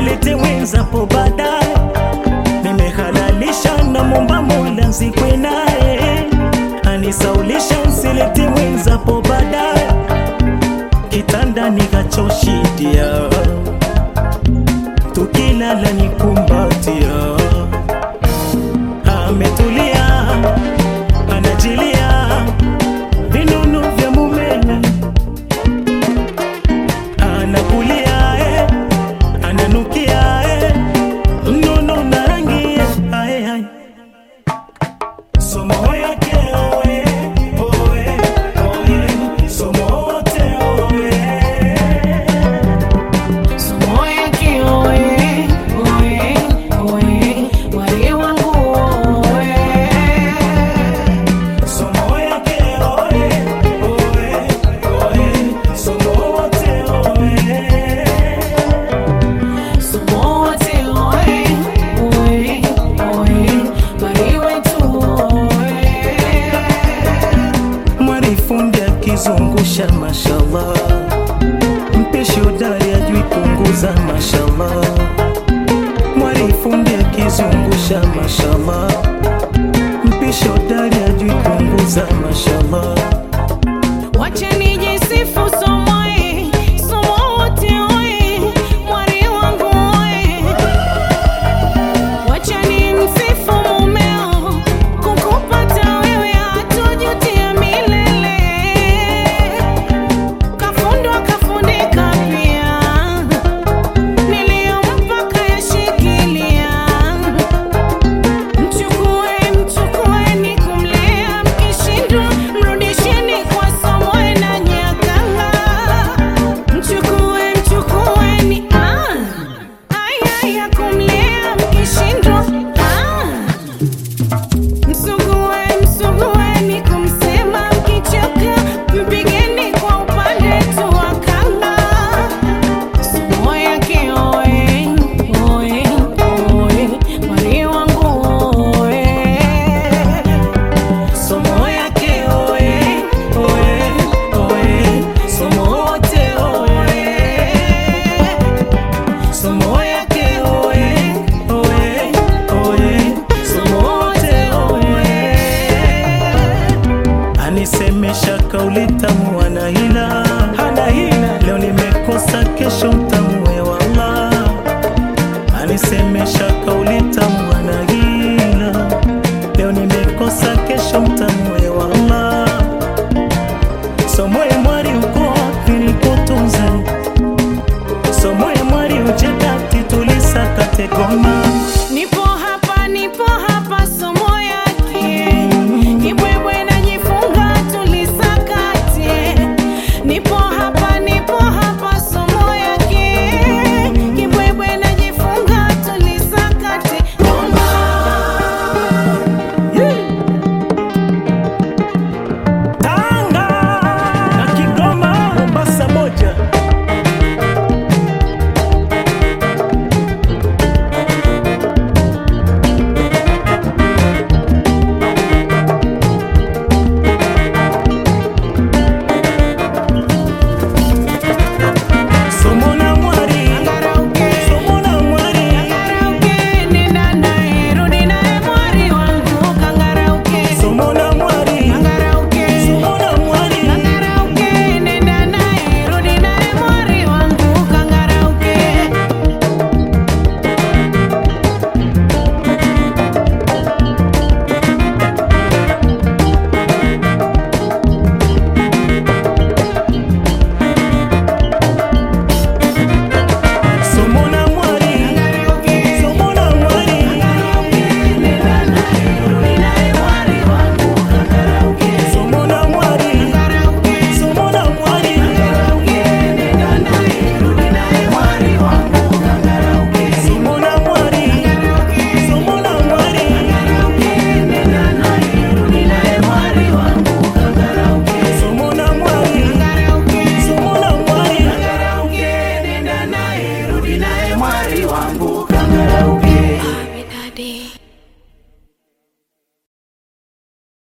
silete mwenzapo baadaye nimehalalisha na momba mola nzikwe naye anisaulisha nsilete mwenzapo baadaye kitanda nikachoshidia tukilala nikumbatia ametulia anajilia vinunu vya mumewe anakulia eh, ananukia eh, mnono na rangi eh, ae, ae. Somo yake oe, oe, oe, somo wote oe. Somo yake oe, oe, oe, wali wangu oe. Somo yake oe, oe, oe, somo wote oe. Somo wote oe, oe, oe, wali wetu oe. Mwarifundi akizungusha mashallah, mpishi hodari ajui punguza mashallah. Mwarifundi akizungusha mashallah, mpishi hodari ajui punguza mashallah. Wacha nijisifu somo e, somo wote oe, mwari wangu oe. Wacha nimsifu mumeo, kukupata wewe hatojutia milele. Kafundwa kafundika pia, niliyompa kayashikilia. Mchukue, mchukueni kumlea, mkishindwa mrudisheni kwa somo na nyakanga. Mchukue, mchukueni, ah, aya ya kumlea, mkishindwa, ah. Msugue, msugueni kumsema, mkichoka mpigeni kwa upande tu wa kanga. Somo yake oe, oe, oe, wali wangu oe. Somo yake oe, oe, oe, somo wote oe. Somo yake oe, oe, oe, somo wote oe. Anisemesha kauli tamu ana hila, hana hila. Leo nimekosa kesho mtamue wala. Anisemesha kauli tamu ana hila. Leo nimekosa kesho mtamue wala. Somoe mwari uko wapi nikutunze? Somoe mwari ucheka titulisa kategoma. Nipo hapa, nipo hapa, somo yake kibwebwe najifunga tulisakate. Nipo hapa, nipo hapa, somo yake kibwebwe najifunga tulisakate. Ngoma. Tanga na Kigoma, Mombasa moja. Somo na mwari, Angarauke. somo na mwari. Kangarauke, nenda naye, rudi naye mwari wangu. Kangarauke. Somo na mwari, Kangarauke. somo na mwari. Kangarauke, nenda naye, rudi naye mwari wangu. Kangarauke. Somo na mwari, somo na mwari. Somo na mwari, somo na mwari. Somo na mwari, somo na mwari. Somo na mwari, somo na mwari. Nenda naye, rudi naye mwari wangu. Kangarauke.